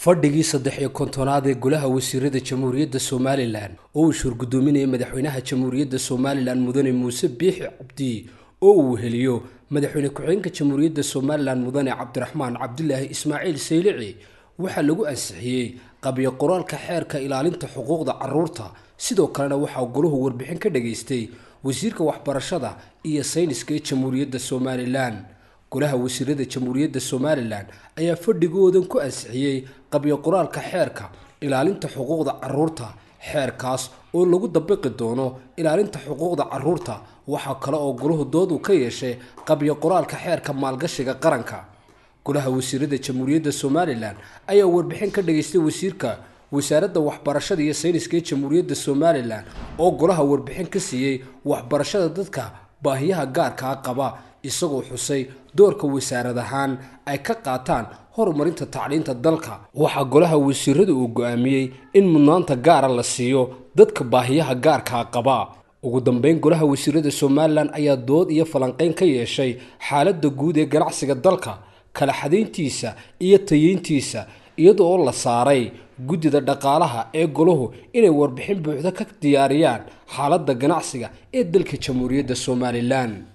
fadhigii saddex iyo kontonaad ee golaha wasiirada jamhuuriyadda somalilan oo uu shurgudoominayay madaxweynaha jamhuuriyadda somalilan mudane muuse biixi cabdi oo uu heliyo madaxweyne ku-xigeenka jamhuuriyadda somalilan mudane cabdiraxmaan cabdilaahi ismaaciil saylici waxaa lagu ansixiyey qabyo qoraalka xeerka ilaalinta xuquuqda caruurta sidoo kalena waxaa golahu warbixin ka dhageystay wasiirka waxbarashada iyo sayniska ee jamhuuriyadda somalilan golaha wasiirada jamhuuriyadda somalilan ayaa fadhigoodan ku ansixiyey qabyo qoraalka xeerka ilaalinta xuquuqda caruurta xeerkaas oo lagu dabiqi doono ilaalinta xuquuqda caruurta waxaa kale oo golahu doodu ka yeeshay qabyo qoraalka xeerka maalgashiga qaranka golaha wasiirada jamhuuriyadda somalilan ayaa warbixin ka dhageystay wasiirka wasaaradda waxbarashada iyo sayniska ee jamhuuriyadda somalilan oo golaha warbixin ka siiyey waxbarashada dadka baahiyaha gaarkaa qaba isagoo xusay doorka wasaarad ahaan ay ka qaataan horumarinta tacliinta dalka waxaa golaha wasiirada uu go-aamiyey in mudnaanta gaara la siiyo dadka baahiyaha gaarkaa qaba ugu dambeyn golaha wasiirada somalilan ayaa dood iyo falanqeyn ka yeeshay xaaladda guud ee ganacsiga dalka kala xadayntiisa iyo tayeyntiisa iyada oo la saaray guddida dhaqaalaha ee golahu inay warbixin buuxda ka diyaariyaan xaaladda ganacsiga ee dalka jamhuuriyadda somalilan